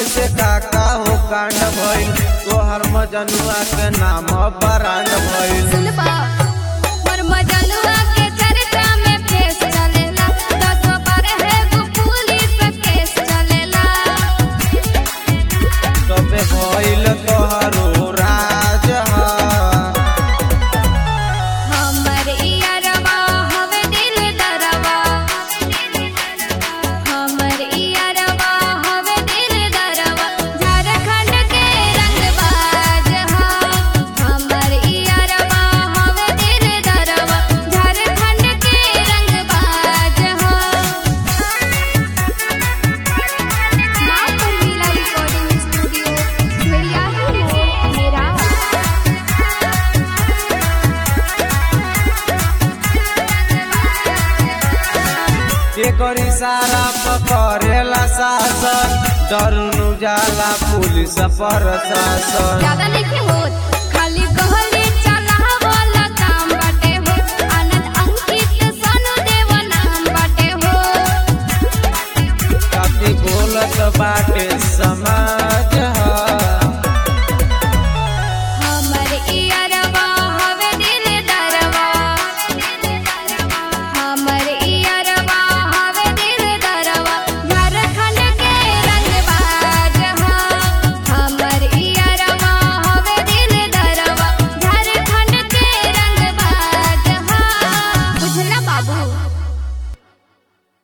कैसे काका हो कांड भइल तोहर मजनुआ के नाम बरांड भइल सुनबा मोर मजनुआ के चर्चा में फेस चलेला दस बार है वो पुलिस केस चलेला तबे भइल तोहरो राज हा हमर इयरवा हवे दिल दरवा हमर इयरवा हवे दिल दरवा झारखंड के रंगबाज हा हमर इयरवा हवे दिल दरवा झारखंड के रंगबाज हा मां पर मिला रिकॉर्डिंग स्टूडियो मेरा ही मोर मेरा के करी सारा पकड़ेला शासन डर नु जाला पुलिस प्रशासन ज्यादा नहीं होत